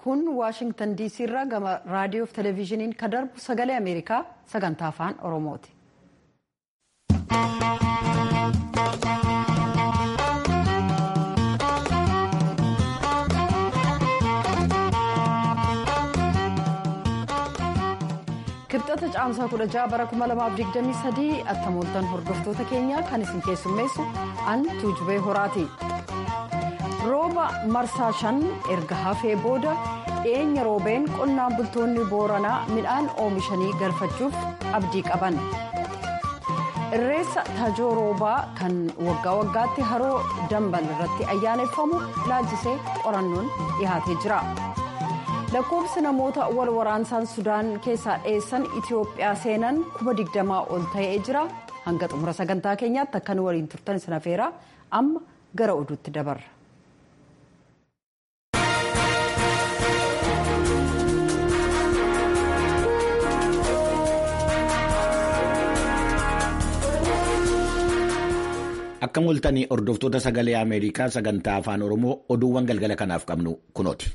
kun waashingtan diisii irraa gama raadiyoof televezyiiniin kan darbu sagalee ameerikaa sagantaa afaan oromooti. kibxata caamsaa 16 bara 2023 attamooltan hordoftoota keenyaa kan isin keessummeessu an tuujubee horaati. rooba marsaa shan erga hafee booda dhiyeenya roobeen qonnaan bultoonni booranaa midhaan oomishanii galfachuuf abdii qaban irreessa tajoo roobaa kan waggaa waggaatti haroo dambal irratti ayyaaneffamu laalchisee qorannoon dhihaatee jira lakkoofsi namoota wal waraansaan sudaan keessaa dheessan itiyoophiyaa seenan kuma digdamaa ol ta'ee jira hanga xumura sagantaa keenyaatti akkan waliin turtan isin afeera amma gara oduutti dabarra. Akka mul'atanii hordoftoota sagalee Ameerikaa sagantaa afaan Oromoo oduuwwan galgala kanaaf qabnu kunooti.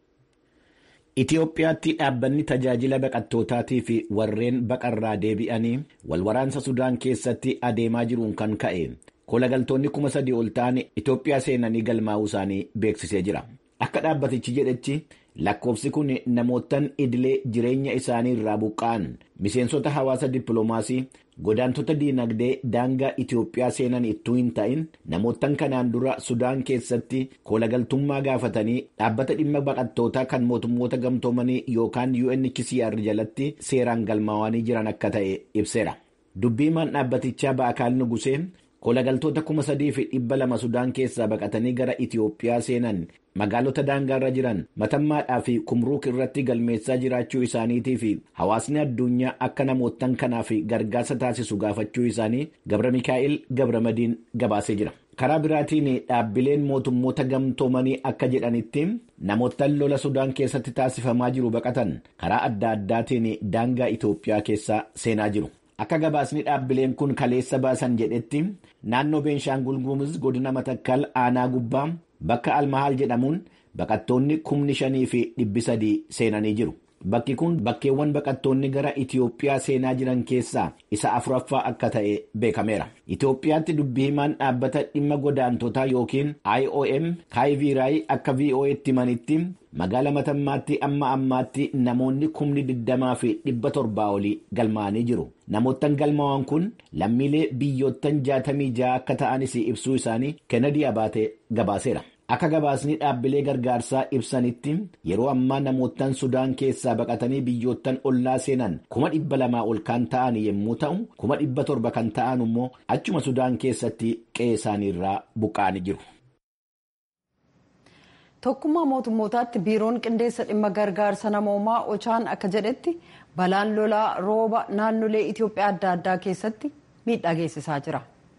Itoophiyaatti dhaabbanni tajaajila baqattootaatii fi warreen baqarraa deebi'anii walwaraansa Sudaan keessatti adeemaa jiruun kan ka'e kolagaltoonni kuma sadii ol ta'an Itoophiyaa seenanii galmaa'uu isaanii beeksisee jira. Akka dhaabbatichi jedhetti lakkoofsi kun namootaan idilee jireenya isaanii irraa buqqa'an miseensota hawaasa dippiloomaasii godaantota diinagdee daangaa Itoophiyaa seenan ittuu hin ta'in namootaan kanaan dura Sudaan keessatti kolagaltummaa gaafatanii dhaabbata dhimma baqattootaa kan mootummoota gamtoomanii yookaan UNHCR jalatti seeraan galmaa'anii jiran akka ta'e ibseera. Dubbiimaan dhaabbatichaa Ba'akaal Nugusee kolagaltoota kuma sadii fi dhibba lama Sudaan keessaa baqatanii gara Itoophiyaa seenan magaalota daangaarra jiran matammaadhaa fi kumruuk irratti galmeessaa jiraachuu isaaniitii fi hawaasni addunyaa akka namootan kanaaf gargaarsa taasisu gaafachuu isaanii gabra mikaa'el gabramadiin gabaasee jira. karaa biraatiin dhaabbileen mootummoota gamtoomanii akka jedhanitti namootaan lola sudaan keessatti taasifamaa jiru baqatan karaa adda addaatiin daangaa Itoophiyaa keessa seenaa jiru. Akka gabaasni dhaabbileen kun kaleessa baasan jedhetti naannoo Beenshaangul Gumuz godina Matakkal aanaa gubbaa bakka Almahaal jedhamuun baqattoonni kumni shanii fi dhibbi sadii seenanii jiru. Bakki kun bakkeewwan baqattoonni gara Itoophiyaa seenaa jiran keessaa isa afuraffaa akka ta'e beekameera. Itoophiyaatti dubbii himaan dhaabbata dhimma godaantotaa yookiin IOM Kaayiviiraay akka VOA'tti himanitti magaala matammaatti amma ammaatti namoonni kumni digdamaa fi dhibba torbaa olii galmaa'anii jiru. Namoottan galmaa'an kun lammiilee biyyoottan jaatamii ja'a akka ta'anis ibsuu isaanii Kennedy Abaatee gabaaseera. Akka gabaasni dhaabbilee gargaarsaa ibsanitti yeroo ammaa namoottan Sudaan keessaa baqatanii biyyoottan ollaa seenan kuma dhibba lamaa ol kan ta'an yommuu ta'u kuma dhibba torba kan ta'an immoo achuma Sudaan keessatti qe'ee isaaniirraa buqqa'anii jiru. Tokkummaa mootummootaatti biiroon qindeessa dhimma gargaarsa namoomaa Ochaan akka jedhetti balaan lolaa rooba naannolee Itoophiyaa adda addaa keessatti miidhaa geessisaa jira.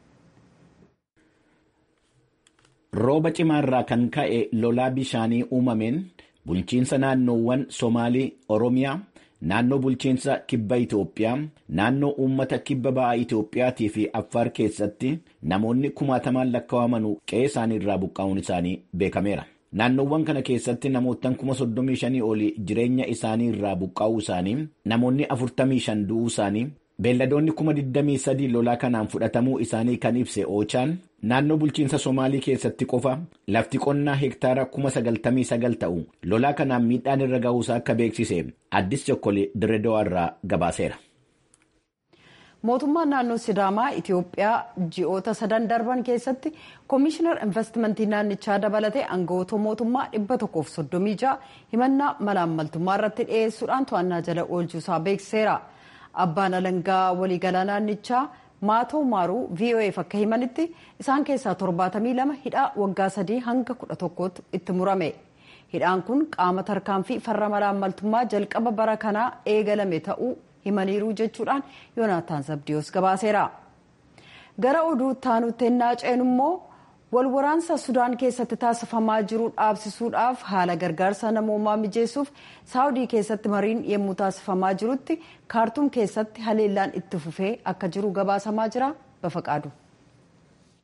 Rooba cimaarraa kan ka'e lolaa bishaanii uumameen bulchiinsa naannoowwan Somaalii, Oromiyaa, naannoo bulchiinsa kibba Itoophiyaa, naannoo uummata kibba ba'aa Itoophiyaatii fi Affaar keessatti namoonni kumaatamaan lakkaa'aman qe'ee isaaniirraa buqqa'uun isaanii beekameera. Naannoowwan kana keessatti namoottan kuma soddomii shanii olii jireenya isaanii irraa buqqa'uu isaanii, namoonni afurtamii shan du'uu isaanii, beelladoonni kuma digdamii sadii lolaa kanaan fudhatamuu isaanii kan ibse Oochaan naannoo bulchiinsa Somaalii keessatti qofa lafti qonnaa hektaara kuma sagaltamii sagal ta'u lolaa kanaan miidhaan irra ga'uusaa akka beeksise addis chokkolee dirreedawaa irraa gabaaseera. Mootummaan naannoo Sidaamaa Itoophiyaa ji'oota sadan darban keessatti Koomishinar Investimentii naannichaa dabalatee aangawoota mootummaa dhibba tokkoof soddomii ja'a himannaa malaammaltummaa irratti dhiyeessuudhaan to'annaa jala oolchuusaa beeksiseera. Abbaan alangaa waliigalaa naannichaa maatoo maaruu VOA'f akka himanitti isaan keessaa torbaatamii lama hidhaa waggaa sadii hanga kudha tokkootti itti murame. Hidhaan kun qaama tarkaanfii farra malaammaltummaa jalqaba bara kanaa eegalame ta'uu himaniiru jechuudhaan Yoonaataan Zabdiyoos gabaaseera. Gara oduu taanutti ennaa ceenu immoo walwaraansa Sudaan keessatti taasifamaa jiru dhaabsisuudhaaf haala gargaarsa namoomaa mijeessuuf Saawudii keessatti mariin yemmuu taasifamaa jirutti kaartuum keessatti haleellaan itti fufee akka jiru gabaasamaa jira bafaqaadu.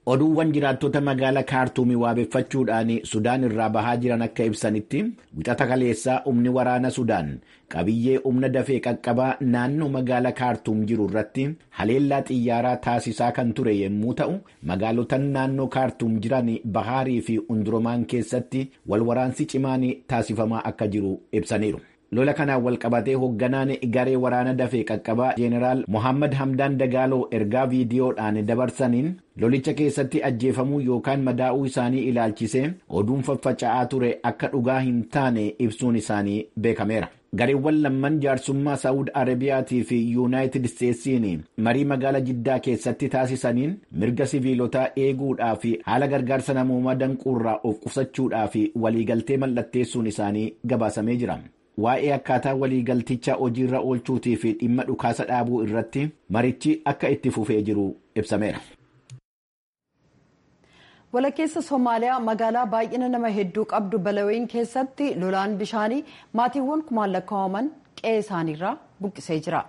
Oduuwwan jiraattota magaalaa kaartuumii waabeffachuudhaan Sudaan irraa bahaa jiran akka ibsanitti wixata kaleessaa humni waraana Sudaan qabiyyee humna dafee qaqqabaa naannoo magaalaa kaartuum jiru irratti haleellaa xiyyaaraa taasisaa kan ture yommuu ta'u magaalotan naannoo kaartuum jiran bahaarii fi unduromaan keessatti walwaraansi cimaan taasifamaa akka jiru ibsaniiru. lola kanaan walqabatee hoogganaan garee waraana dafee qaqqabaa jeeneraal mohammad hamdaan dagaaloo ergaa viidiyoodhaan dabarsaniin lolicha keessatti ajjeefamuu yookaan madaa'uu isaanii ilaalchisee oduun faffaca'aa ture akka dhugaa hin taane ibsuun isaanii beekameera. gareewwan lamman jaarsummaa saa'ud arabiyaatii fi yuunaayitid isteetsiin marii magaala jiddaa keessatti taasisaniin mirga siviilotaa eeguudhaa fi haala gargaarsa namoomaa danquurraa of qusachuudhaa fi waliigaltee mallatteessuun isaanii gabaasamee jira. waa'ee akkaataa waliigalticha hojiirra oolchuutii fi dhimma dhukaasa dhaabuu irratti marichi akka itti fufee jiru ibsameera. walakkeessa somaaliyaa magaalaa baay'ina nama hedduu qabdu balaweyn keessatti lolaan bishaanii maatiiwwan kumaan lakkaa'aman qe'ee isaaniirraa buqqisee jira.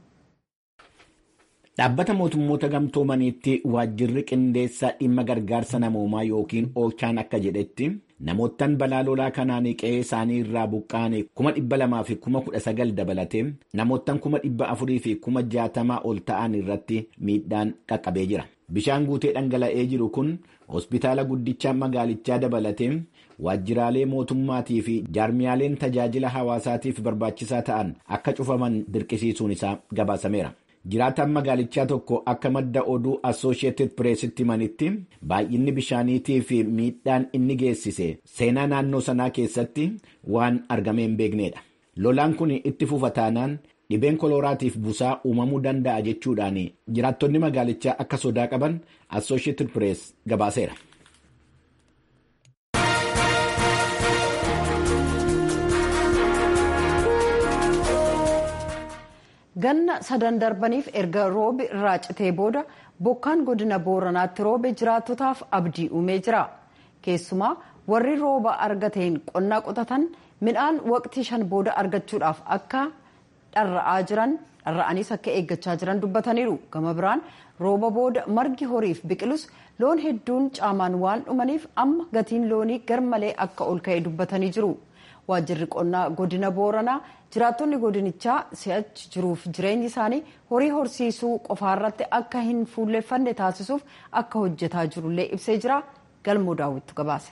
Dhaabbata mootummoota gamtoomaniitti waajjirri qindeessa dhimma gargaarsa namoomaa yookiin oochaan akka jedhetti namoottan balaa lolaa kanaan qe'ee isaanii irraa buqqaane kuma dhibba lamaa fi kuma kudha sagal dabalatee namoottan kuma dhibba afurii fi kuma jaatamaa ol ta'an irratti miidhaan qaqqabee jira. Bishaan guutee dhangala'ee jiru kun hospitaala guddicha magaalichaa dabalatee waajjiraalee mootummaatii fi jaarmiyaaleen tajaajila hawaasaatiif barbaachisaa ta'an akka cufaman dirqisiisuun isaa gabaasameera. jiraataan magaalichaa tokko akka madda oduu assooshieetid pireesitti himanitti baay'inni bishaaniitii fi miidhaan inni geessise seenaa naannoo sanaa keessatti waan argamee hin beeknedha. Lolaan kun itti fufa taanaan dhibeen kolooraatiif busaa uumamuu danda'a jechuudhaan jiraattonni magaalichaa akka sodaa qaban assooshieetid pirees gabaaseera. ganna sadan darbaniif erga roobi irraa citee booda bokkaan godina booranaatti roobe jiraattotaaf abdii uumee jira keessumaa warri rooba argateen qonnaa qotatan midhaan waqtii shan booda argachuudhaaf akka dharra'aa jiran dharra'aniis akka eeggachaa jiran dubbataniiru gama biraan rooba booda margi horiif biqilus loon hedduun caamaan waan dhumaniif amma gatiin loonii garmalee akka ol ka'e dubbatanii jiru. waajjirri qonnaa godina booranaa jiraattonni godinichaa si'achi jiruuf jireenyi isaanii horii horsiisuu qofaarratti akka hin fuulleffanne taasisuuf akka hojjetaa jirullee ibsee jira galmoo daawwittu gabaase.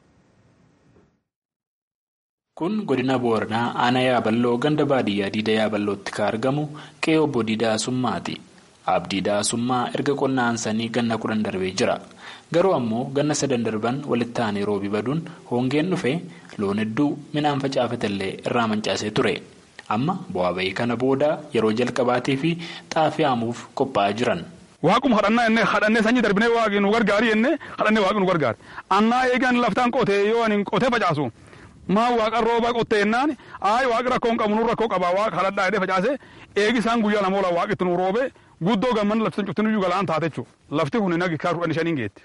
kun godina booranaa aanaa yaaballoo ganda baadiyyaa diida yaaballootti kan argamu qe'ee obbo diidaa summaati abdii daasummaa erga qonna aansanii ganna kudhan darbee jira garuu ammoo ganna sadan darban walitti aanee roobi baduun hongeen dhufe loon hedduu midhaan facaafatellee irraa mancaasee ture amma bu'aa bahii kana booda yeroo jalqabaatii fi xaafii haamuuf qophaa'aa jiran. Waaquma hadhannaa jennee hadhannee sanyii darbinee waaqni nu gargaari jennee hadhannee waaqni nu gargaari. Annaa eegan laftaan qotee yoo ani qotee facaasu maa waaqa rooba qottee jennaan aayi waaqi rakkoo hin qabu nu rakkoo qabaa waaqa hadhadhaa jedhee facaase eegi isaan guyyaa lama oola waaqitti nu roobe guddoo gamman lafti sun cuftin iyyuu galaan taate jechuudha. Lafti kun nagi kaa kudhan shaniin geetti.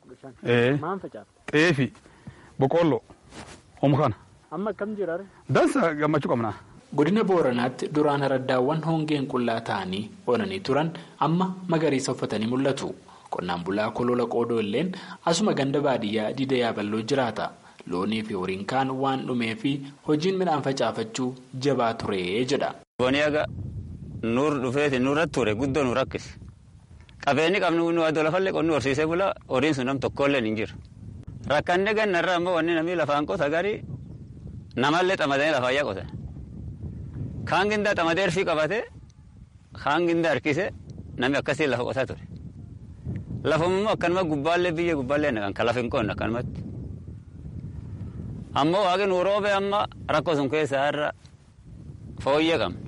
Xeefi boqqolloo omu kana. Amma akkam jiraare? Dansa gammachuu qabna. Godina Booranaatti duraan araddaawwan hongeen qullaa ta'anii onanii turan amma magariisa uffatanii mul'atu. Qonnaan bulaa kolola qoodoo illeen asuma ganda baadiyyaa diida yaaballoo jiraata. Loonii fi horiin kaan waan dhumee fi hojiin midhaan facaafachuu jabaa ture jedha. Boonii aga nuur dhufeeti nurratti ture guddoo nu rakkise. Qabeenyi qabnu nu adoo lafallee qonni horsiisee bula horiin sun nam tokkollee hin jiru. Rakkanne gannarraa ammoo wanni namni lafaan qota garii namallee xamadanii lafaayyaa qotan. Kaan gindaa xamadee erfii qabate kaan gindaa harkise namni akkasiin lafa qotaa ture. Lafummoo akkanuma gubbaallee biyya gubbaallee naqan kan lafa hin qonne akkanumatti. Ammoo waaqni nu roobe amma rakkoo sun keessaa irra fooyyee qabna.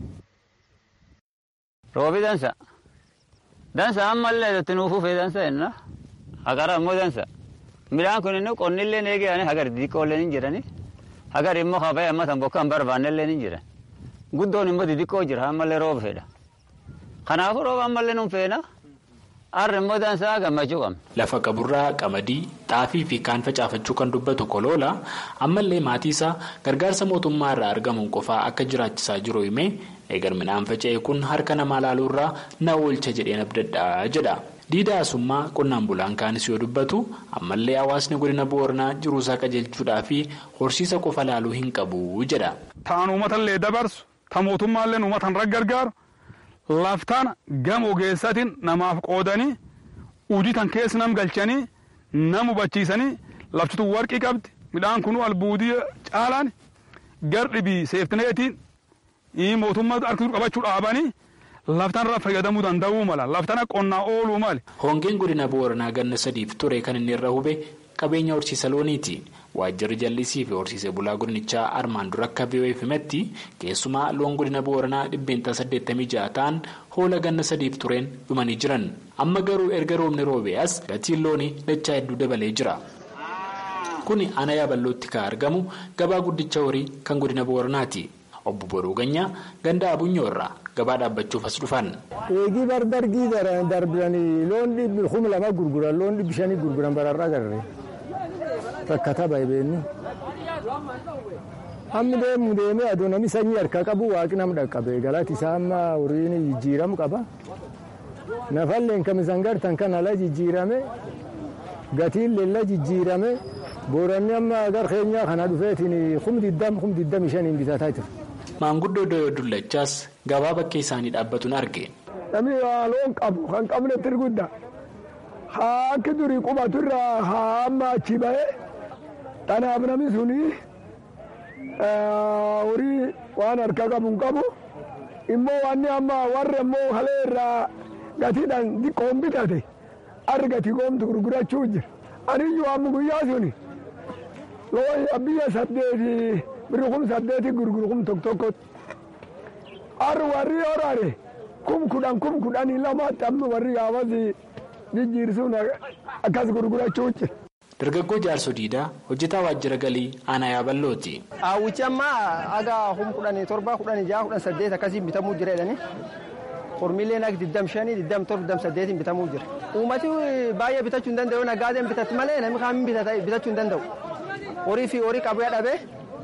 Roobi dansa. Dansa ammallee itti nuuf ufee dansa jenna. Hagara ammoo dansa. Midhaan kun inni qonnillee eegee hagar xixiqqoollee ni jirani. Hagar immoo habee amma tan bokkaan barbaannellee ni jiran. Guddoon immoo xixiqqoo jira ammallee rooba fedha. Kanaafuu rooba ammallee nun feena. Harri immoo dansaa gammachuu qabna. Lafa qaburraa qamadii, xaafii fi kaan facaafachuu kan dubbatu koloola ammallee maatii isaa gargaarsa mootummaa irraa argamuun qofaa akka jiraachisaa jiru himee eegar midhaan faca'e kun harka namaa laaluurraa na oolcha jedheen abdadhaa jedha. diidaasummaa qonnaan bulaan kaanis yoo dubbatu ammallee hawaasni godina booranaa jiruusaa qajeelchuudhaa fi horsiisa qofa laaluu hin qabu jedha. Ta'an uummatallee dabarsu ta mootummaallee uummatan raggargaaru laftaan gama ogeessatiin namaaf qoodanii hojii tan keessa nam galchanii nam hubachiisanii laftitu warqii qabdi midhaan kun albuudii caalaan gardhibii seeftineetiin mootummaa harkisuu qabachuu dhaabanii. laftaan irraa fayyadamuu danda'uu mala laftaan qonnaa ooluu mali. Hongeen godina booranaa ganna sadiif ture kan inni irra hube qabeenya horsiisa looniiti. Waajjirri jallisii fi horsiisee bulaa godinichaa armaan dura akka biyyoon himetti keessumaa loon godina booranaa dhibbeentaa saddeettamii ja'a ta'an hoola ganna sadiif tureen dhumanii jiran. Amma garuu erga roobni roobee as gatiin loonii dachaa hedduu dabalee jira. Kuni ana yaaballootti kan argamu gabaa guddicha horii kan godina booranaati. Obbo Boruu Ganyaa ganda Abunyoorraa gabaa dhaabbachuuf as dhufan. Eegii barbargii darbanii loon dhibbi kuma lama gurguran loon dhibbi shanii gurguran bararraa agarre rakkata baay'eenni. Hammi deemu deemee aduu namni sanyii harkaa qabu waaqni nama dhaqqabe galati isaa amma horiin jijjiiramu qaba. Nafalleen kamisan gartan kan ala jijjiirame gatiin leella jijjiirame booranni amma agar keenyaa kana dhufeetiin kum diddam kum diddami shaniin bitataa jira. Maanguddoo Doyoo Dullachaas gabaa bakkee isaanii dhaabbatuun arge. Namni loon qabu kan qabne tirgudda haa akka durii qubatu irraa haa amma achi ba'e kanaaf namni suni horii waan harka qabu hin qabu immoo wanni amma warra immoo halee irraa gatiidhaan xiqqoon bitate argati goomtu gurgurachuu jira. Aniyyuu amma guyyaa suni loon biyya saddeeti birri kum saddeeti gurguru kum tokko tokkotti. Arri warri horaare kum kudhan kum kudhanii lamaatti amma warri gaafasi jijjiirsuun akkas gurgurachuu jira. Dargaggoo Jaarsoo Diidaa hojjetaa waajjira galii aanaa yaaballooti. Hawwichi amma aga kum kudhanii torba kudhanii jaha kudhan saddeet akkasiin bitamuu jira jedhanii. Hormiileen akka diddam shanii diddam torba diddam saddeetiin bitamuu jira. Uummati baay'ee bitachuu hin danda'u nagaadeen bitatti malee namni kaan bitachuu hin danda'u. Horii fi horii qabee dhabee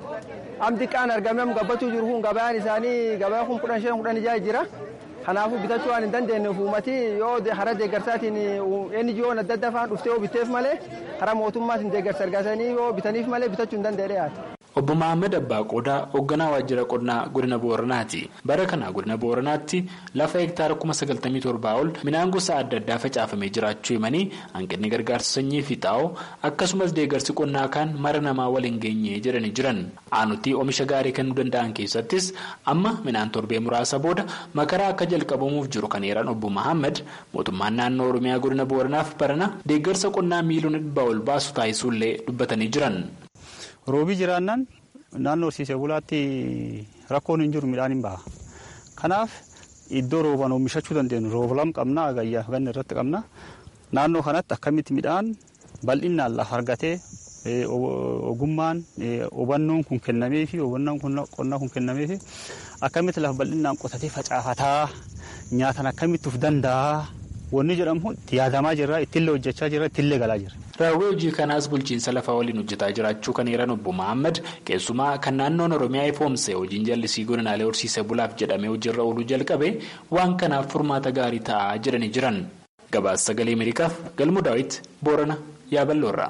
am xiqqaan argamee am gabbachuu jiru kun gabaan isaanii gabaa kun kudhan shan kudhan ijaa jira. Kanaafuu bitachuu waan hin dandeenyeef uummati yoo hara deeggarsaatiin eenyu jiyoon adda addaa faan dhuftee yoo bitteef malee hara mootummaatiin deeggarsa argatanii yoo bitaniif malee bitachuu hin danda'e dhiyaate. Obbo Mahammad Abbaa Qodaa hoogganaa waajjira qonnaa godina Booranaati. Bara kana godina Booranaatti lafa hektaara kuma sagaltamii torbaa ol midhaan gosa adda addaa facaafamee jiraachuu himanii hanqinni gargaarsa sanyii fi xaa'oo akkasumas deeggarsi qonnaa kaan mara namaa waliin geenye jedhanii jiran. Aanutii oomisha gaarii kennuu danda'an keessattis amma midhaan torbee muraasa booda makaraa akka jalqabamuuf jiru kan eeran obbo Mahammad mootummaan naannoo Oromiyaa godina Booranaaf barana deeggarsa qonnaa miiliyoona dhibbaa ol baasu taasisuullee dubbatanii jiran. Roobii jiraannaan naannoo horsiisee bulaatti rakkoon hin jiru midhaan hin baha. Kanaaf iddoo rooban oomishachuu dandeenyu rooba lama qabna agayyaa ganna irratti qabna. Naannoo kanatti akkamitti midhaan bal'inaan lafa argatee ogummaan hubannoon kun kennamee fi hubannoon qonnaa kun kennamee fi akkamitti lafa bal'inaan qotatee facaafataa nyaatan akkamitti of danda'a. Wanni jedhamu itti yaadamaa jirra ittillee hojjechaa jirra ittillee galaa jirra. Raawwii hojii kanaas bulchiinsa lafaa waliin hojjetaa jiraachuu kan eeran obbo Mahammad keessumaa kan naannoon Oromiyaa ifoomse hojiin jallisii godinaalee horsiisee bulaaf jedhamee hojiirra ooluu jalqabe waan kanaaf furmaata gaarii ta'aa jedhanii jiran. Gabaasa sagalee Ameerikaaf Galmuu Daawit Boorana Yaaballoorraa.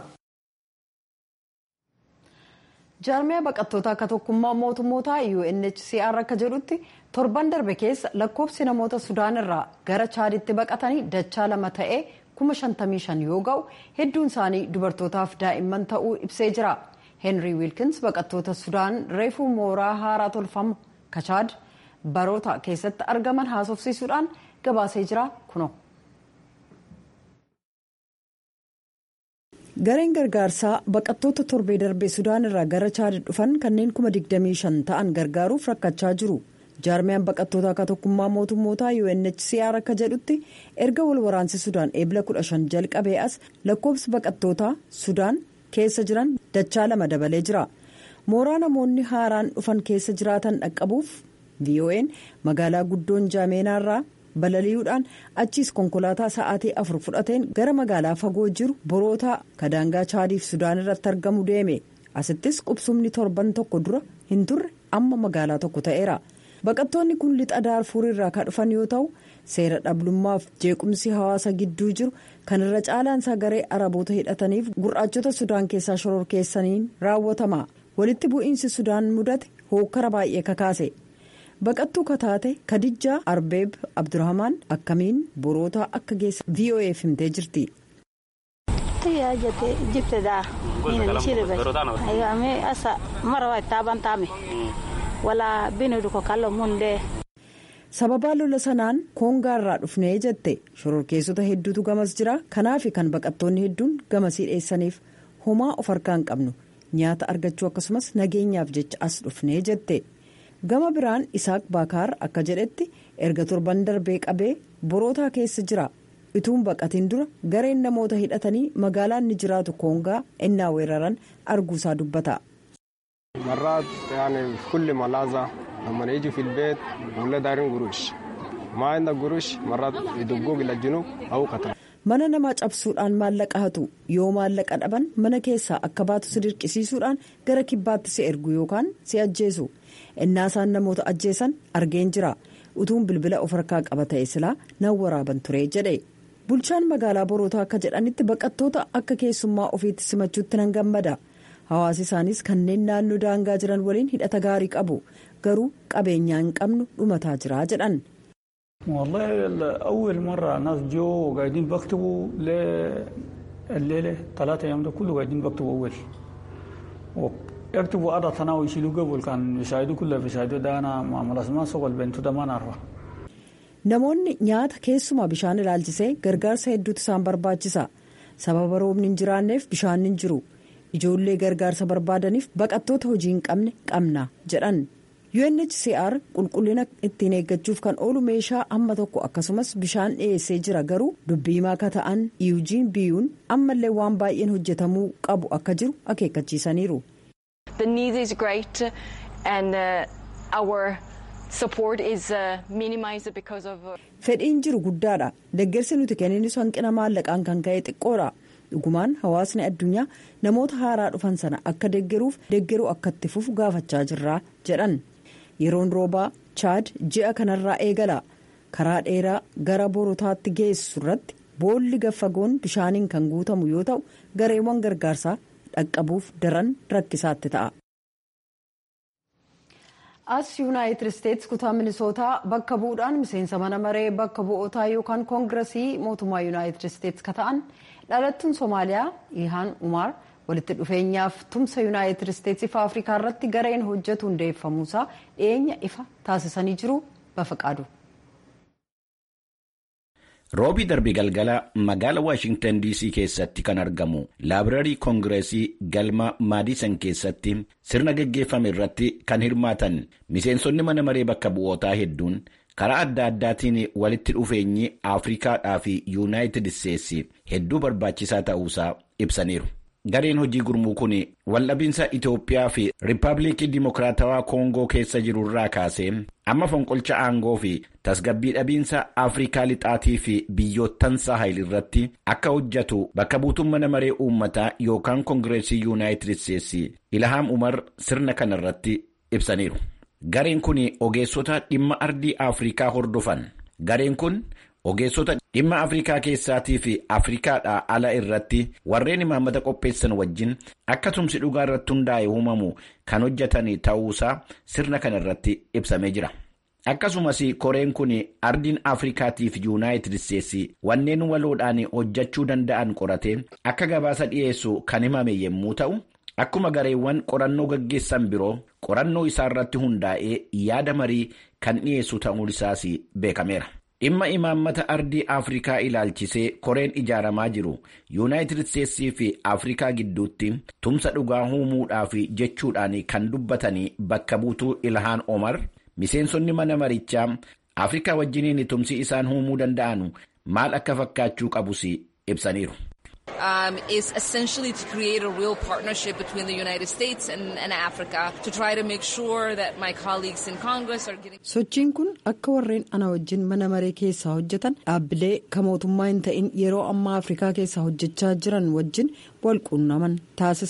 jaarmiyaa baqattoota akka tokkummaa mootummoota UNHCR akka jedhutti torban darbe keessa lakkoofsi namoota sudaan irraa gara chaaditti baqatanii dachaa lama ta'ee kuma shantamii shan yoo ga'u hedduun isaanii dubartootaaf daa'imman ta'uu ibsee jira heenrii wiilkins baqattoota sudaan reefuu mooraa haaraa tolfamu kachaad baroota keessatti argaman haasofsiisuudhaan gabaasee jira kuno. gareen gargaarsaa baqattoota torbee darbee sudaan irraa gara chaadi dhufan kanneen kuma 25 ta'an gargaaruuf rakkachaa jiru jaarmiyaan baqattoota akka tokkummaa mootummootaa UNHCR akka jedhutti erga wal waraansi sudaan eebila 15 jalqabee as lakkoofsi baqattootaa sudaan keessa jiran dachaa lama dabalee jira mooraa namoonni haaraan dhufan keessa jiraatan dhaqqabuuf VON magaalaa guddoon jaameenaarraa. balali'uudhaan achiis konkolaataa sa'aatii afur fudhateen gara magaalaa fagoo jiru borootaa kadaangaa chaadiif sudaan irratti argamu deeme asittis qubsumni torban tokko dura hin turre amma magaalaa tokko ta'eera baqattoonni kun lixa daarfuur irraa kan dhufan yoo ta'u seera dhablummaaf jeequmsi hawaasa gidduu jiru kan irra caalaansaa garee araboota hidhataniif gurraachota sudaan keessaa shororkeessaniin raawwatama walitti bu'iinsi sudaan mudate hookkara baay'ee kakaase baqattuu kataate kadijjaa arbeeb abdurrahamaan akkamiin boroota akka geessa vo'eef himtee jirti. sababaa lola sanaan koongaarraa dhufnee jette shororkeessota hedduutu gamas jira kanaaf kan baqattoonni hedduun gamasii dheessaniif homaa of harkaan qabnu nyaata argachuu akkasumas nageenyaaf jecha as dhufnee jette gama biraan isaaq baakaar akka jedhetti erga torban darbee qabee borootaa keessa jira ituun baqatiin dura gareen namoota hidhatanii magaalaan ni jiraatu koongaa innaa weeraran arguusaa dubbata. لما يجي في البيت ولا دارين قروش ما عندك قروش مرات يدقوك الى الجنوب او قتل mana namaa cabsuudhaan maallaqa hatu yoo maallaqa dhaban mana keessaa akka baatu si dirqisiisuudhaan gara kibbaatti si ergu yookaan si ajjeesu innaasaan namoota ajjeesan argeen jira utuun bilbila of harkaa qaba ta'e silaa nan waraaban ture jedhe bulchaan magaalaa borootaa akka jedhanitti baqattoota akka keessummaa ofiitti simachuutti nan gammada hawaasi isaanis kanneen naannoo daangaa jiran waliin hidhata gaarii qabu garuu qabeenyaa hin qabnu dhumataa jira jedhan. والله أول مرة ناس جو وقاعدين بكتبوا الليلة ثلاثة أيام ده كله قاعدين بكتبوا أول ويكتبوا أرض تناوي يشيلوا قبل كان بيساعدوا كله بيساعدوا ده أنا مع ملازمة سوق البنت ده ما نعرفه namoonni nyaata keessumaa bishaan ilaalchisee gargaarsa hedduutu isaan barbaachisa sababa roobni hin jiraanneef bishaan hin jiru ijoollee gargaarsa barbaadaniif baqattoota hojii hin qabne qabna jedhan UNHCR qulqullina ittiin eeggachuuf kan oolu meeshaa hamma tokko akkasumas bishaan dhiyeessee jira garuu dubbiimaa akka ta'an Eugene biyuun ammallee waan baay'een hojjetamuu qabu akka jiru akeekkachiisaniiru. The need is great and uh, our support is uh, minimized because of. Fedhiin jiru guddaadha. Deeggarsi nuti kenninis hanqina maallaqaan kan ka'e xiqqoodha. dhugumaan hawaasni addunyaa namoota haaraa dhufan sana akka deeggaruuf deeggaruu akka itti fufu gaafachaa jirra jedhan yeroon roobaa chaad ji'a kanarraa eegala karaa dheeraa gara borotaatti geessu irratti boolli gaffagoon bishaaniin kan guutamu yoo ta'u gareewwan gargaarsaa dhaqqabuuf daran rakkisaatti ta'a. as yuunaayitid isteetsi kutaa minisootaa bakka bu'uudhaan miseensa mana maree bakka bu'ootaa yookaan koongiresii mootummaa yuunaayitid isteetsi ka ta'an dhalattuun soomaaliyaa ilhaan umaar walitti dhufeenyaaf tumsa yuunaayitid isteetsii fi afrikaa irratti gareen hojjetu hundeeffamuusaa dhiyeenya ifa taasisanii jiru bafaqaadu. roobii darbe galgala magaala waashingtan dc keessatti kan argamu laabrarii koongireesii galma maadisan keessatti sirna geggeeffame irratti kan hirmaatan miseensonni mana maree bakka bu'ootaa hedduun karaa adda addaatiin walitti dhufeenyi afrikaadhaa fi yuunaayitid isteetsi hedduu barbaachisaa ta'uusaa ibsaniiru. gareen hojii gurmuu kun waldhabinsa Itoophiyaa fi Riippaabilikii Dimokiraatawaa Koongoo keessa jiru irraa kaasee amma fonqolcha aangoo fi tasgabbii dhabiinsa Afrikaa lixaatii fi biyyoottan Saahil irratti akka hojjetu bakka buutuun mana maree uummataa yookaan Koongireesii Yuunaayitid Isteetsi Ilhaam Umar sirna kana irratti ibsaniiru. Gareen kun ogeessota dhimma ardii Afrikaa hordofan. Gareen kun ogeessota dhimma afrikaa keessaatii fi afrikaadhaa ala irratti warreen imaammata qopheessan wajjin akka tumsi dhugaa irratti hundaa'e uumamu kan hojjetan ta'uusaa sirna kana irratti ibsamee jira. akkasumas koreen kun ardiin afrikaatii fi yuunaayitid isteetsi wanneen waloodhaan hojjechuu danda'an qorate akka gabaasa dhiyeessu kan himame yommuu ta'u akkuma gareewwan qorannoo gaggeessan biroo qorannoo isaa irratti hundaa'ee yaada marii kan dhiyeessu ta'uun isaas beekameera. dhimma imaammata ardii afrikaa ilaalchisee koreen ijaaramaa jiru yuunaayitid isteetsii fi afrikaa gidduutti tumsa dhugaa uumuudhaaf jechuudhaan kan dubbatanii bakka buutuu ilhaan omar miseensonni mana marichaa afrikaa wajjiniin tumsi isaan uumuu danda'an maal akka fakkaachuu qabus ibsaniiru. Um, is essentially to create a real partnership between the United States and, and Africa to try to make sure that my colleagues in Congress are getting. Sochiin kun akka warreen ana wajjin mana maree keessaa hojjetan dhaabbilee kan mootummaa hin ta'in yeroo ammaa Afrikaa keessaa hojjechaa jiran wajjin wal quunnaman taasisa.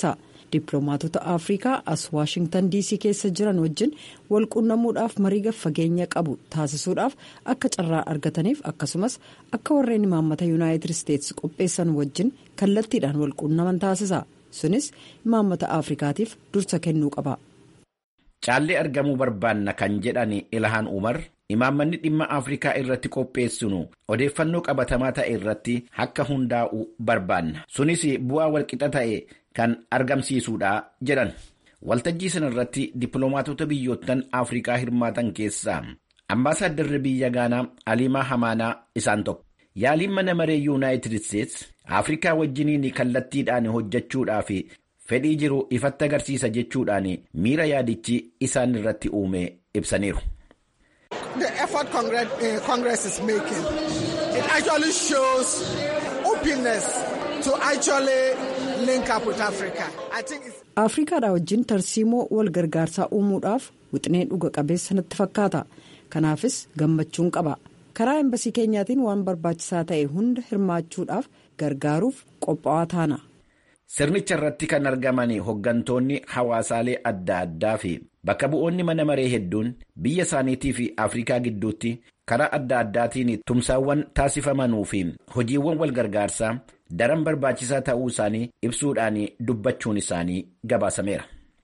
dippiloomaatota afrikaa as waashingtan diisii keessa jiran wajjin walquunnamuudhaaf marii fageenya qabu taasisuudhaaf akka carraa argataniif akkasumas akka warreen imaammata yuunaayitid isteetsi qopheessan wajjin kallattiidhaan walquunnaman taasisa sunis imaammata afrikaatiif dursa kennuu qaba. caallee argamuu barbaanna kan jedhan ilahaan umar imaammanni dhimma afrikaa irratti qopheessinu odeeffannoo qabatamaa ta'e irratti akka hundaa'u barbaanna sunis bu'aa walqixa ta'e kan argamsiisuudha jedhan waltajjii sana irratti dippiloomaatota biyyoottan afrikaa hirmaatan keessaa ambaasaaddarri biyya gaanaa aliimaa hamaanaa isaan tokko yaaliin mana maree yuunaayitid isteetsi afrikaa wajjiniin kallattiidhaan hojjechuudhaaf fedhii jiru ifatti agarsiisa jechuudhaan miira yaadichi isaan irratti uume ibsaniiru. The effort Congress, uh, Congress is making, it actually shows openness to actually link up with Africa. I think it's... afrikaadha wajjin tarsiimoo wal gargaarsaa uumuudhaaf wixinee dhuga qabeessa natti fakkaata kanaafis gammachuun qaba karaa embasii keenyaatiin waan barbaachisaa ta'e hunda hirmaachuudhaaf gargaaruuf qophaa'aa taana. sirnicha irratti kan argaman hoggantoonni hawaasaalee adda addaa fi bakka bu'oonni mana maree hedduun biyya isaaniitii fi afrikaa gidduutti karaa adda addaatiin tumsaawwan taasifamanuu fi hojiiwwan wal gargaarsaa daran barbaachisaa ta'uu isaanii ibsuudhaan dubbachuun isaanii gabaasameera.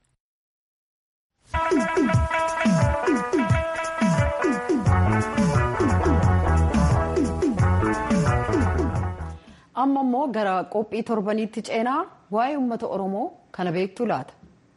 amma immoo gara qophii torbaniitti ceenaa waa'ee uummata oromoo kana beektu laata.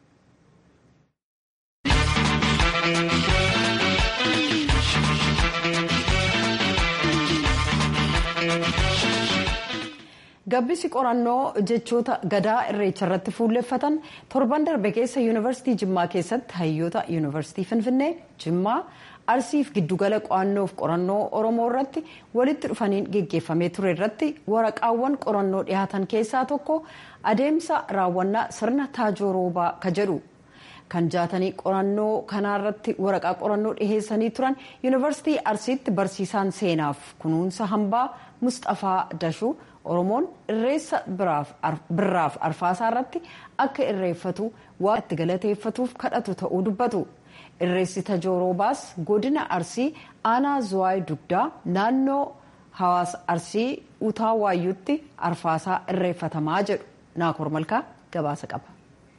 gabbisi qorannoo jechoota gadaa irreecha irratti fuulleffatan torban darbe keessa yuunivarsiitii jimmaa keessatti hayyoota yuunivarsiitii finfinnee jimmaa arsiif giddugala qo'annoof qorannoo oromoo irratti walitti dhufaniin geggeeffamee ture irratti waraqaawwan qorannoo dhihaatan keessaa tokko adeemsa raawwannaa sirna taajooroobaa ka jedhu kan jaatanii qorannoo kanaarratti waraqaa qorannoo dhiheessanii turan yuunivarsiitii arsiitti barsiisaan seenaaf kunuunsa hambaa mustafaa dashuu oromoon irreessa birraaf arfaasaa irratti akka irreeffatu waan itti galateeffatuuf kadhatu ta'uu dubbatu. irreessi tajooroobaas godina arsii aanaa zuwaay dugdaa naannoo hawaasa arsii utaa waayyuutti arfaasaa irreeffatamaa jedhu naakoor malkaa gabaasa qaba.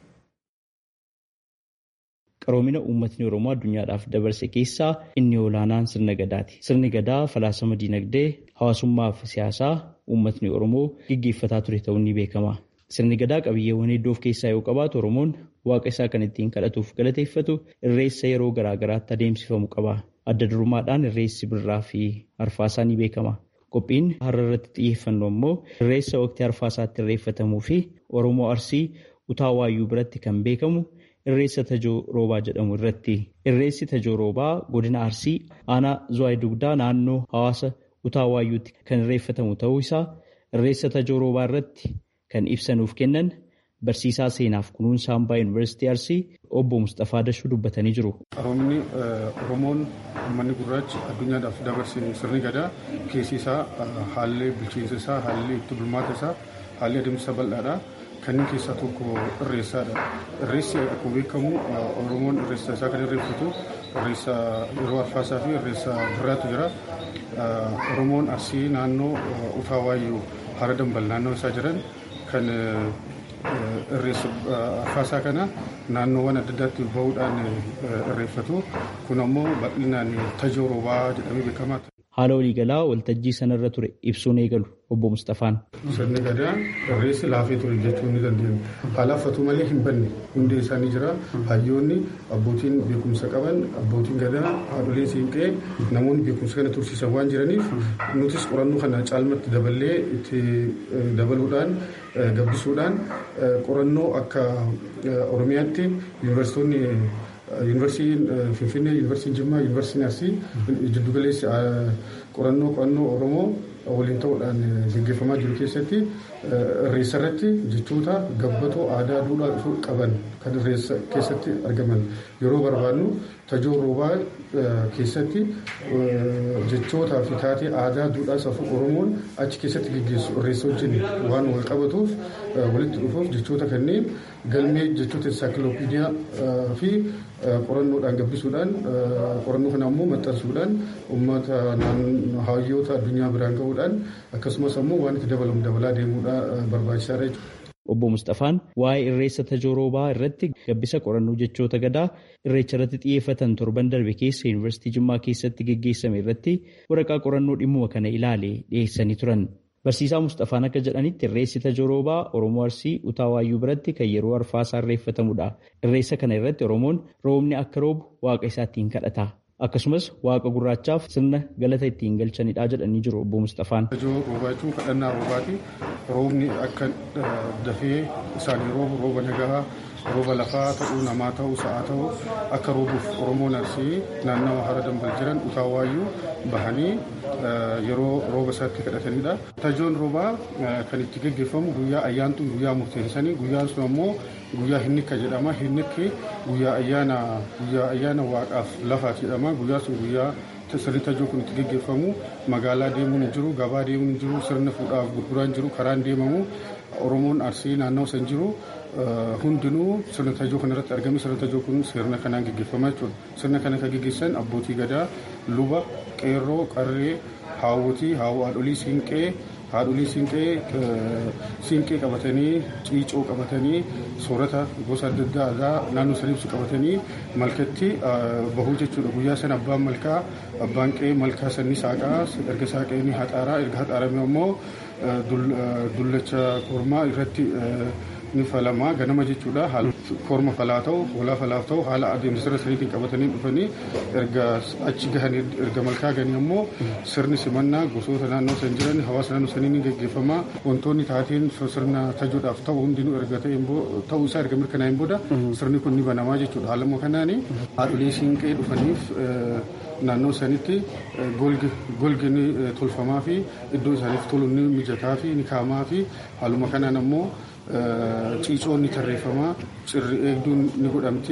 qaroomina uummatni oromoo addunyaadhaaf dabarse keessaa inni olaanaan sirna gadaati sirni gadaa falaasama diinagdee hawaasummaa fi siyaasaa uummatni oromoo gaggeeffataa ture ta'uun ni beekama. Sirni gadaa qabiyyeewwan hedduu of keessaa yoo qabaatu Oromoon waaqa isaa kan ittiin kadhatuuf galateeffatu irreessa yeroo garaa garaatti adeemsifamu qaba. Adda durummaadhaan irreessi birraa fi arfaasaa ni beekama. Qophiin har'a irratti xiyyeeffannu immoo irreessa waqtii arfaasaatti irreeffatamuu fi Oromoo Arsii utaa waayyuu biratti kan beekamu irreessa tajoo roobaa jedhamu irratti. Irreessi tajoo roobaa godina Arsii aanaa Zuwaay Dugdaa naannoo hawaasa utaa waayyuutti kan irreeffatamu ta'uu isaa irreessa tajoo roobaa irratti kan ibsanuuf kennan barsiisaa seenaaf kunuunsa hambaa yuunivarsiitii arsii obbo Mustafaa Dashuu dubbatanii jiru. Qaroomni Oromoon uummanni gurraachi addunyaadhaaf dabarsine sirni gadaa keessi isaa haalli bulchiinsa isaa haalli itti bulmaata isaa haalli adeemsa bal'aadha. Kanneen keessaa tokko irreessaadha. Irreessi akkuma beekamu Oromoon irreessa isaa kan irreeffatu irreessa yeroo arfaasaa fi irreessa birraatu jira. Oromoon arsii naannoo utaa waayyuu hara dambal naannoo isaa jiran kan irreessa arfaasaa kana naannoowwan adda addaatti bahuudhaan irreeffatu. Kun ammoo bal'inaan tajoo roobaa jedhamee beekama. Haala waliigalaa waltajjii sanarra ture ibsuun eegalu obbo Mustafaan. Sirni gadaa irreessi laafee ture jechuun ni dandeenya. Haalaaffatu malee hin banne hundee isaanii jira. Hayyoonni abbootiin beekumsa qaban abbootiin gadaa haadholee siinqee namoonni beekumsa kana tursiisan waan jiraniif nutis qorannoo kana caalmatti daballee itti dabaluudhaan gabbisuudhaan qorannoo akka Oromiyaatti yuunivarsiitonni yuunivarsiitiin Finfinnee, yuunivarsiitiin Jimmaa, yuunivarsiitiin Arsii jiddugaleessi qorannoo qo'annoo Oromoo waliin ta'uudhaan gaggeeffamaa jiru keessatti irreessa irratti jechoota gabbatoo aadaa duudhaa qaban kan irreessa keessatti argaman yeroo barbaadnu tajoo roobaa keessatti jechootaa fi taatee aadaa duudhaa safuu oromoon achi keessatti gaggeessu irreessa wajjin waan wal qabatuuf walitti dhufuuf jechoota kanneen galmee jechoota ensaakiloopiidiyaa fi qorannoodhaan gabbisuudhaan qorannoo kana ammoo maxxansuudhaan uummata hayyoota addunyaa biraan gahuudhaan akkasumas ammoo waan itti dabalamu dabalaa deemuudha barbaachisaadha jechuudha. Obbo Mustafaan waa'ee irreessa tajooroobaa irratti gabbisa qorannoo jechoota gadaa irreecha irratti xiyyeeffatan torban darbe keessa yuunivarsiitii Jimmaa keessatti geggeessame irratti waraqaa qorannoo dhimmuma kana ilaale dhiyeessanii turan. Barsiisaa Mustafaan akka jedhanitti irreessi tajooroobaa Oromoo Arsii Utaa Waayyuu biratti kan yeroo arfaasaa irreeffatamudha. Irreessa kana irratti Oromoon roobni akka roobu waaqa isaa ittiin kadhata. Akkasumas waaqa gurraachaaf sirna galata ittiin galchanidha jedhanii jiru obbo Mustafaan. Tajoo roobaa jechuun kadhannaa roobaati. Roobni akka dafee isaanii roobu rooba nagaa rooba lafaa ta'uu namaa ta'uu sa'aa ta'uu akka roobuuf Oromoon Arsii naannawa hara dambal jiran utaa waayyuu bahanii yeroo rooba isaatti kadhatanidha. Tajoon roobaa kan itti gaggeeffamu guyyaa ayyaantuun guyyaa murteessanii guyyaan sun ammoo guyyaa hinnikka jedhama. Hinnikki guyyaa ayyaana guyyaa ayyaana waaqaaf lafaati jedhama. Guyyaa sun guyyaa sirni tajoo kun itti gaggeeffamu magaalaa deemuun hin jiru gabaa deemuun hin jiru sirna fuudhaaf gurguraan jiru karaan deemamu oromoon arsii naannoo san jiru hundinuu sirna tajoo kana irratti argame sirna tajoo kun sirna kanaan gaggeeffama jechuudha sirna kana kan gaggeessan abbootii gadaa luba qeerroo qarree haawwotii haadholii siinqee haadholii siinqee siinqee qabatanii ciicoo qabatanii soorata gosa adda addaa naannoo san ibsu qabatanii malkatti bahuu jechuudha guyyaa sana abbaan malkaa abbaan qe'ee malkaa sanni saaqaa erga saaqee ni haxaaraa erga haxaarame immoo dullacha kormaa irratti ni falamaa ganama jechuudha korma falaa ta'u hoolaa falaa ta'u haala adeemsa sirna saniitiin qabatanii dhufanii erga achi gahan erga malkaa ganii ammoo sirni simannaa gosoota naannoo san jiran hawaasa naannoo sanii ni gaggeeffama wantoonni taateen sirna tajoodhaaf ta'u hundinuu erga ta'uu isaa erga mirkanaa'een booda sirni kun ni banamaa jechuudha haaluma kanaani haadholee siinqee dhufaniif naannoo sanitti golgi ni tolfamaa fi iddoo isaaniif tolu ni mijataa fi ni kaamaa fi haaluma kanaan ammoo ciicoon ni tarreeffamaa cirri eegduun ni godhamti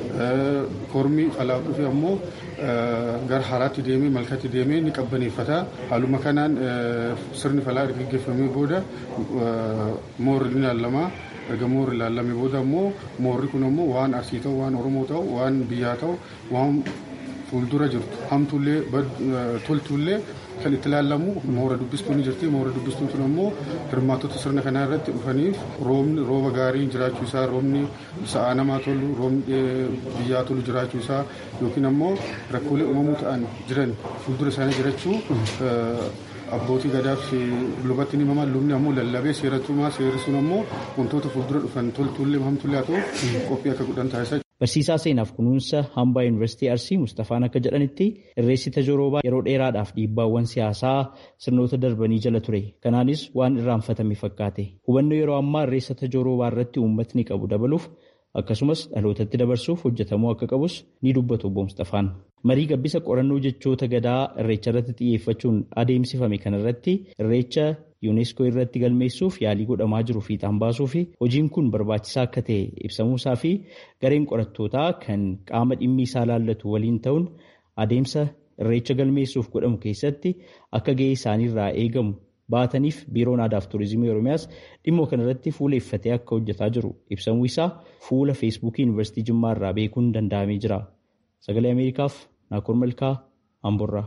kormi falaa dhufe ammoo gara haraatti deemee malkatti deemee ni qabbaneeffata haaluma kanaan sirni falaa erga gaggeeffamee booda moorri ni ilaalamaa erga moorri ilaalame booda ammoo moorri kun ammoo waan arsii ta'u waan oromoo ta'u waan biyyaa ta'u waan fuuldura jirtu hamtuullee toltuullee kan itti ilaalamu moora dubbistuun ni jirti moora dubbistuun sun ammoo hirmaattota sirna kanaa irratti dhufaniif roobni rooba gaarii jiraachuu isaa roobni sa'aa namaa tolu roobni biyyaa tolu jiraachuu isaa yookiin ammoo rakkoolee uumamuu ta'an jiran fuuldura isaanii jirachuu abbootii gadaa fi lubatti ni himaman lubni ammoo lallabee seeratumaa seerri sun ammoo wantoota fuuldura dhufan toltuullee hamtuullee haa ta'u qophii akka godhan taasisaa Barsiisaa seenaaf kunuunsa hambaa yuunivarsiitii Arsii Mustafaan akka jedhanitti irreessi tajooroobaa yeroo dheeraadhaaf dhiibbaawwan siyaasaa sirnoota darbanii jala ture. Kanaanis waan irraanfatame fakkaate. Hubannoo yeroo ammaa irreessa tajooroobaa irratti uummatni qabu dabaluuf akkasumas dhalootatti dabarsuuf hojjetamuu akka qabus ni dubbatu obbo Mustafaan. Marii gabbisa qorannoo jechoota gadaa irreecha irratti xiyyeeffachuun adeemsifame kanarratti irreecha yuuneeskoo irratti galmeessuuf yaalii godhamaa jiru fiixaan baasuu fi hojiin kun barbaachisaa akka ta'e ibsamuusaa fi gareen qorattootaa kan qaama dhimmi isaa laallatu waliin ta'uun adeemsa irreecha galmeessuuf godhamu keessatti akka ga'ee isaaniirraa eegamu baataniif biiroon aadaaf tuurizimii oromiyaas dhimma kanarratti fuuleeffatee akka hojjetaa jiru ibsamuu isaa fuula feesbuukii yuunivarsiitii jimmaa irraa beekuun danda'amee jira. Sagalee Ameerikaaf Naakoor Malkaa Amborraa.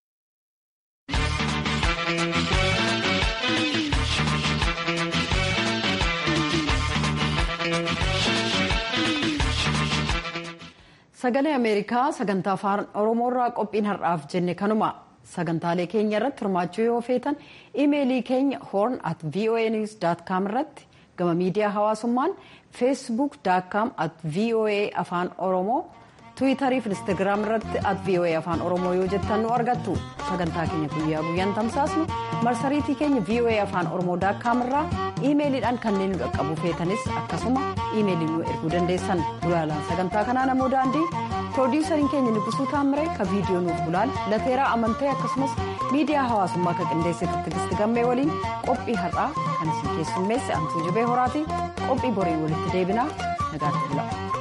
Sagalee Ameerikaa sagantaa afaan Oromoorraa qophiin har'aaf jenne kanuma sagantaalee keenya irratti hirmaachuu yoo feetan imeelii keenya horn at voanews.com irratti gama miidiyaa hawaasummaan feesbuuk.com at voa afaan oromoo tiwiitarii fi instaagiraam irratti at voa afaan oromoo yoo jettan nu argattu sagantaa keenya guyyaa guyyaan tamsaasnu marsariitii keenya voa afaan oromoo daakkaam irraa iimeeliidhaan kanneen nu qaqqabu feetanis akkasuma iimeelii nu erguu dandeessan gulaalaan sagantaa kanaa namoo daandii piroodiisariin keenya nugusuu taammire ka viidiyoo nuuf gulaal lateeraa amantee akkasumas miidiyaa hawaasummaa ka qindeessite tigisti gammee waliin qophii har'aa kan isin keessummeesse antuu jibee horaati qophii borii walitti deebinaa nagaatti bula.